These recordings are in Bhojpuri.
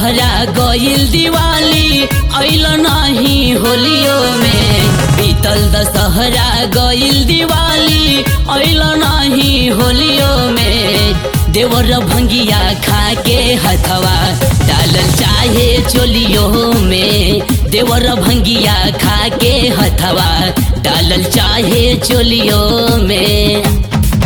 दशहरा गईल दिवाली अइल नहीं होलियो में बीतल दशहरा गईल दिवाली अइल नहीं होलियो में देवर भंगिया खा के हथवा डालल चाहे चोलियो में देवर भंगिया खा के हथवा डालल चाहे चोलियो में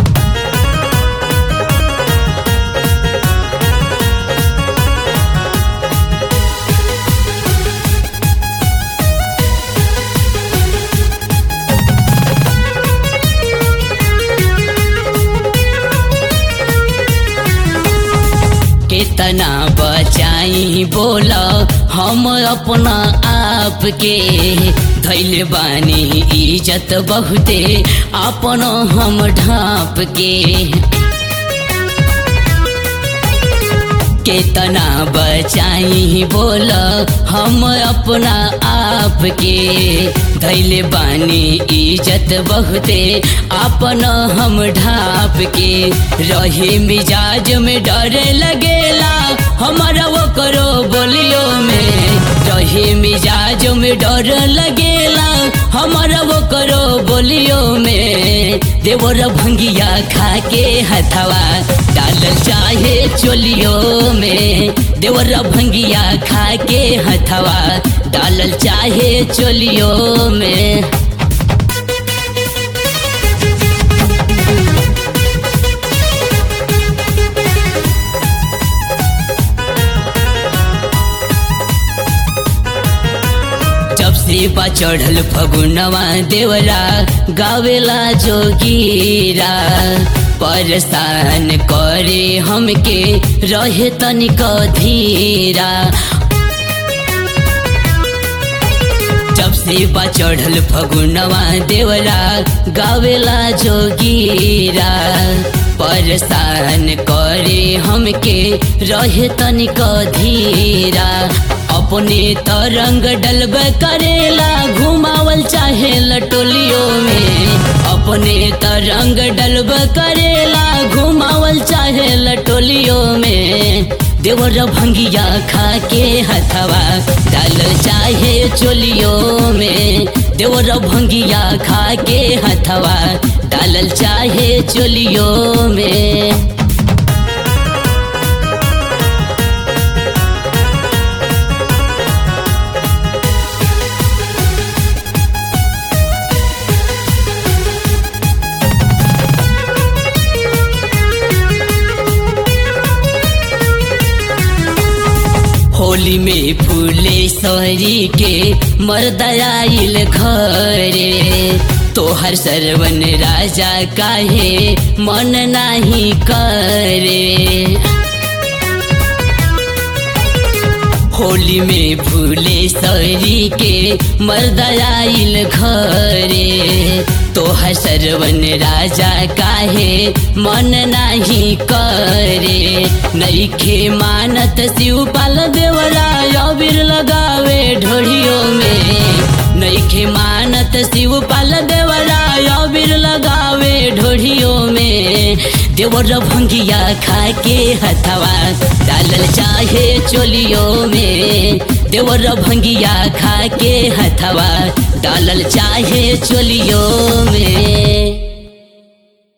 कितना बचाई बोल हम अपना आप के धैल बानी इज्जत बहुते अपन हम ढाप के कितना बचाई बोल हम अपना आप के धैल बानी इज्जत बहुते अपन हम ढाप के रहे मिजाज में डर लगेला हमारा वो करो बोलियो में रहे मिजाज में डर लगेला हमारा वो करो बोलियो में देवर भंगिया खा के हथवा डालल चाहे चोलियो में देवर भंगिया खा के हथवा डालल चाहे चोलियो में जब से बा चढ़ल फगुनवा देवरा गावेला जोगीरा परेशान करे हमके रहे तनिक धीरा जब से बा चढ़ल फगुनवा देवरा गावेला जोगीरा परेशान करे हमके रहे तनिक धीरा अपने तरंग डलब करेला घुमावल चाहे लटोलियो में अपने तरंग डलब करेला घुमावल चाहे लटोलियो में देवर भंगिया खा के हथवा डाल चाहे चोलियो में देवर भंगिया खा के हथवा डालल चाहे चोलियो में होली में फूले सरी के मर्दयाइल घरे तोहर सरवन राजा काहे मन नाही करे होली में फूले सरी के मर्दयाइल घरे तोहर सरवन राजा काहे मन नाही करे नईखे मानत शिवपाल देवरा अबीर लगावे ढोड़ियों में नईखे मानत शिवपाल देवरा अबीर लगावे ढोड़ियों में देवर भंगिया खा के हथवा डालल चाहे चोलियों में देवर भंगिया खा के हथवा डालल चाहे चोलियों में